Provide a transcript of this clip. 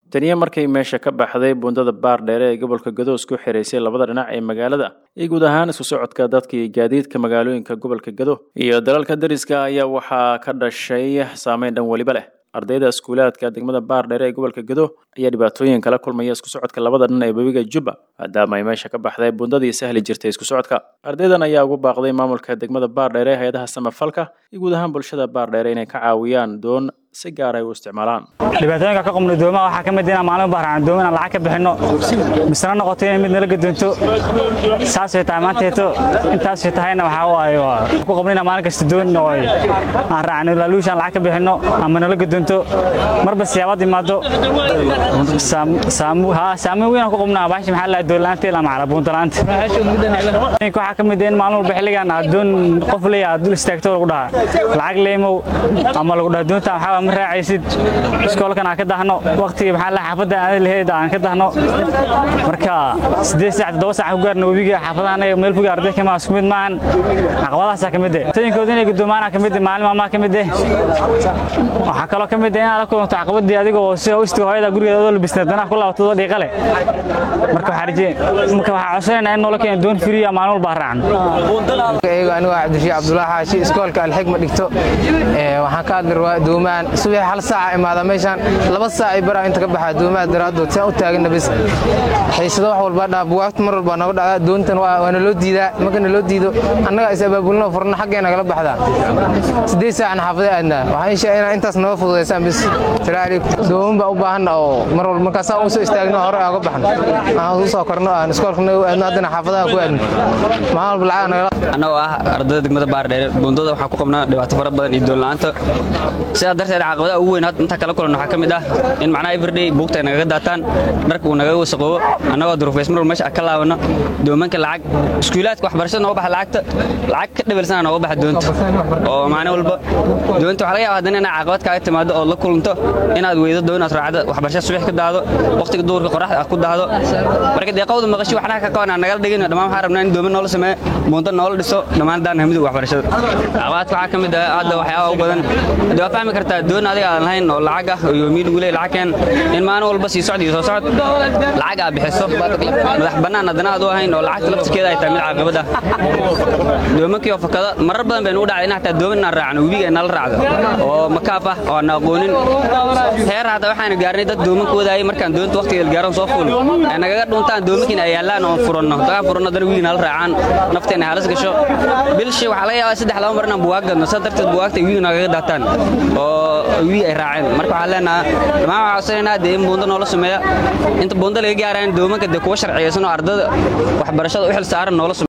taniya markay meesha ka baxday buundada baar dheere ee gobolka gadoos ku xiraysay labada dhinac ee magaalada iyo guud ahaan isku socodka dadka iyo gaadiidka magaalooyinka gobolka gado iyo dalalka dariska ayaa waxaa ka dhashay saameyn dhan weliba leh ardayda iskuulaadka degmada baar dheere ee gobolka gado ayaa dhibaatooyin kala kulmaya isku socodka labada dhan ee webiga jubba maadaama ay meesha ka baxday buundadii sahli jirtay isku socodka ardaydan ayaa ugu baaqday maamulka degmada baar dheere hay-adaha samafalka iyo guud ahaan bulshada baar dheere inay ka caawiyaan doon si gaar ay u isticmaalaan dhibaatooyinka ka qubna doomaha waxaa ka mid inaan maalin baaraan doomin aan lacag ka bixinno misna noqoto inay mid nala gadoonto saasay tahay maanteeto intaasay tahayna waxaa waaye waa ku qabna inaan maalin kasta doon oo aan raacno laaluusha aan lacag ka bixinno ama nala gadoonto marba siyaabaad imaado saameyn weyn aan ku qabnaa baashi maxaa lahaa doon la'aanta ilaa macala buunta la'aanta waxaa ka mid in maalin walba xilligan aad doon qof leeya aad dul istaagto lagu dhahaa lacag leemow ama lagu dhaha doonta waxaa ma raacaysid iskoolkan aan ka dahno waqtiga maxaa la xaafadda aan lahayd aan ka dahno marka siddeed saac toddoba saac ku gaarna webiga xaafadahan meel foga arday kama isku mid maahan caqabadahaasaa ka mid eh tooyinkooda inay guddoomaana ka mid eh maalin maalmaha ka mid eh waxaa kaloo ka mid eh inaad la kulanto caqabadii adiga oo si hawstiga hooyada gurigeeda adoo labisnaa danaha ku laabatado dhiiqa leh marka waxaa rajeen marka waxaa codsanaynaa in noola keeno doon firiya maalin walba raacno anigu anigu cabdishii cabdulaahi xaashi iskoolka alxigma dhigto waxaan ka hadli rabaa doomaan subax hal saaca imaada meeshaan laba saac ay baraa inta ka baxaa doomaha daraaddood si aan u taagana bis haysado wax walba dhaa buwaagta mar walba nooga dhacdaa doontan waa naloo diidaa marka naloo diido annaga is abaabulno furno xaggee nagala baxdaa siddeed saacna xaafadee aadnaa waxaan inshaa inaa intaas nooga fududaysaan bis salaa calaykum dooman baa u baahanna oo mar walba markaasaan u soo istaagno hore aan uga baxno aan u soo korno aan iskoolka nagu aadno haddana xaafadaha ku aadno maalin walba lacag nagala annagoo ah ardayda degmada baardheere buundada waxaan ku qabnaa dhibaato fara badan iyo doonla'aanta sidaa darteed caqabadaha ugu weyn intaa kala kulan waxaa ka mid ah in macnaha everyday buugta ay nagaga daataan dharka uu nagaga wasaqoobo annagoo durufays mar walba meesha ka laabanno doomanka lacag iskuulaadka waxbarashada nooga baxa lacagta lacag ka dhabalsana nooga baxa doonta oo maalin walba doonta waxaa laga yaaba haddana inaad caqabad kaaga timaado oo la kulanto inaad weydo doon aad raacdo waxbarashada subax ka daado waqtiga duurka qoraxda aad ku daado marka deeqawda maqashi waxnaha ka qaban aan nagala dhigin dhammaan waxaan rabnaa in dooman noola sameeyo buunta noola dhiso dhammaan daan hamidu waxbarashada caqabadka waxaa ka mid ah hadda waxyaaba u badan hadda waa fahmi kartaa doon adiga aan lahayn oo lacag ah oo yoomiin ugu leey lacag keen in maalin walba sii socod iyo soo socod lacag aad bixiso madax bannaan haddana aad u ahayn oo lacagta laftirkeeda ay tahay mid caqabad ah doomankii oo fakada marar badan baynu u dhacday in hataa dooman inaan raacno webiga ay nala raacdo oo makaaf ah oo aan aqoonin heer hadda waxaanu gaarnay dad doomanka wadaayay markaan doonta waqtiga gaaran soo fuulo ay nagaga dhuntaan doomankiina ay yaallaan oo furanno dagaan furanno haddana webiga nala raacaan nafteena halis gasho bilshi waxaa laga yaabaa saddex laba mar inaan buwaag gadno saa darteed buwaagta ay wiiga nagaga daataan oo wiig ay raaceen marka waxaan leenahaa dhammaan waxaa codsanaynaa dee in buundo noola sameeya inta buundo laga gaaraan doomanka dee kuwa sharciyeysan oo ardada waxbarashada u xil saaran noola